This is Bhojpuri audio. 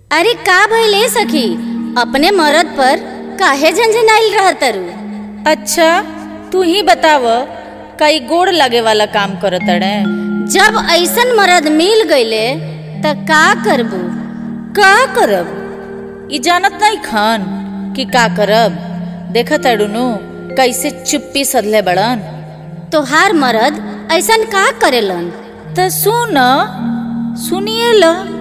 अरे का भइले सखी अपने मरद पर काहे झंझनाइल रह तरु अच्छा तू ही बताव कई गोड़ लगे वाला काम करत अड़े जब ऐसन मरद मिल गईले त का करबू का करब ई जानत नहीं खान कि का करब देखत अड़ुनु कैसे चुप्पी सधले बड़न तोहार मरद ऐसन का करेलन त सुन सुनिए ल